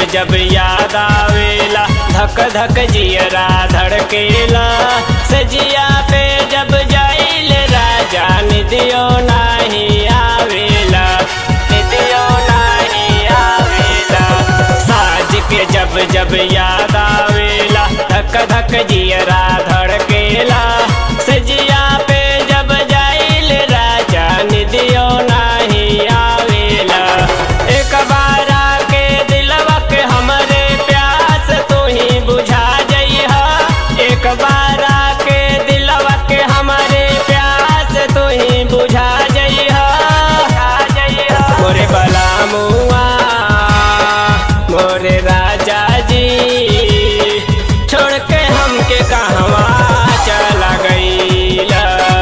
जब याद आवेला धक धक जियरा धड़केला सजिया पे जब जाइल राजा निदियो नाही आवेला निदियो नाही आवेला साज के जब जब याद आवेला धक धक जियरा धड़केला सजिया पे जब जाइल राजा निदियो नाही आवेला एक बार के दिलवा के हमरे प्यास तू ही बुझा जइहा एक बार के दिलवा के हमरे प्यास तू ही बुझा जइहा मोरे बला मुआ मोरे राजा जी छोड़ के हमके कहवा चला गईला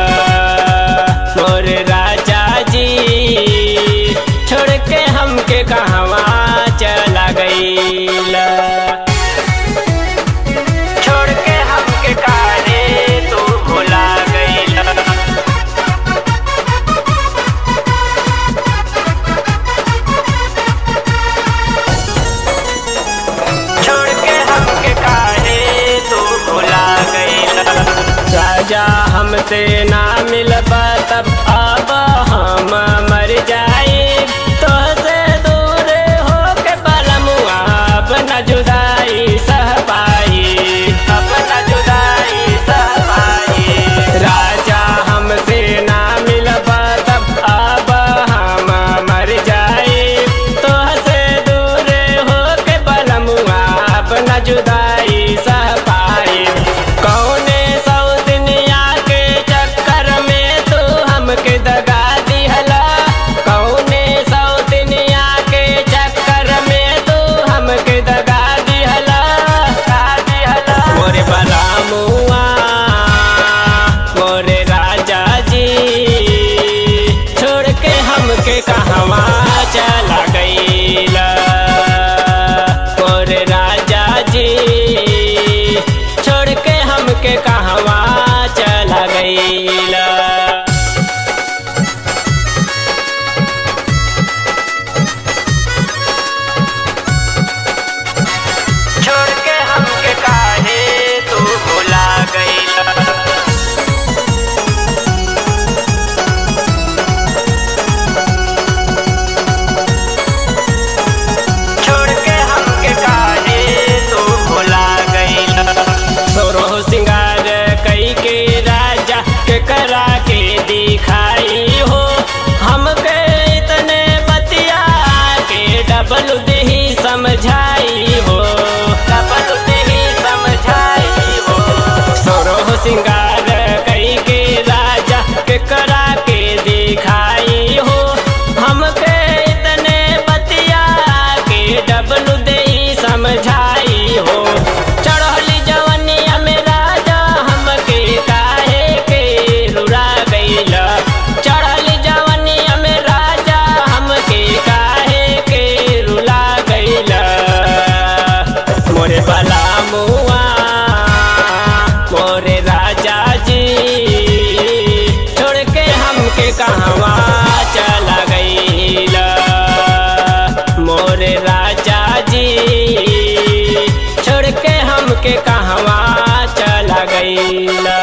मोरे राजा जी छोड़ के हमके कहवा चला गईला छोड़ के हमके काहे तू भुला गईला छोड़ के हमके काहे तू भुला गईला राजा हमसे ना मिलबा तब अब हम मर जाए तो से दूर हो के बलमुआ अब न जुदाई सह पाई अब न जुदाई सह पाई राजा हमसे ना मिलबा तब अब हम मर जाए तो से दूर हो के बलमुआ अब न जुदाई सह पाए कौने सौ दुनिया के चक्कर में तू हमके दगा दिहला कौने सौ दुनिया के चक्कर में तू हमके दगा दिहला दगा दिहला मोरे बला मुआ मोरे राजा जी छोड़ के हमके कहवा चला गईला मोरे राजा जी छोड़ के हमके कहवा चला गईला छोड़ के हमके काहे तू भुला गईला छोड़ के हमके काहे तू भुला गईला सोरो सिंगार कई के राजा के करा के दिखाई हो हमके इतने बतिया के डबल दही समझाई हो डबल दही समझाई हो सोरो सिंगार कई के राजा के करा के दिखाई हो हमके इतने बतिया के डबल दही समझाई हो चढ़ली जवनिया में राजा हमके काहे के रुला गईला चढ़ली जवनिया में राजा हमके काहे के रुला गईला मोरे बला मुआ मोरे राजा जी छोड़ के हमके कहवा चला गईला मोरे राजा जी छोड़ के हमके कहवा चला गईला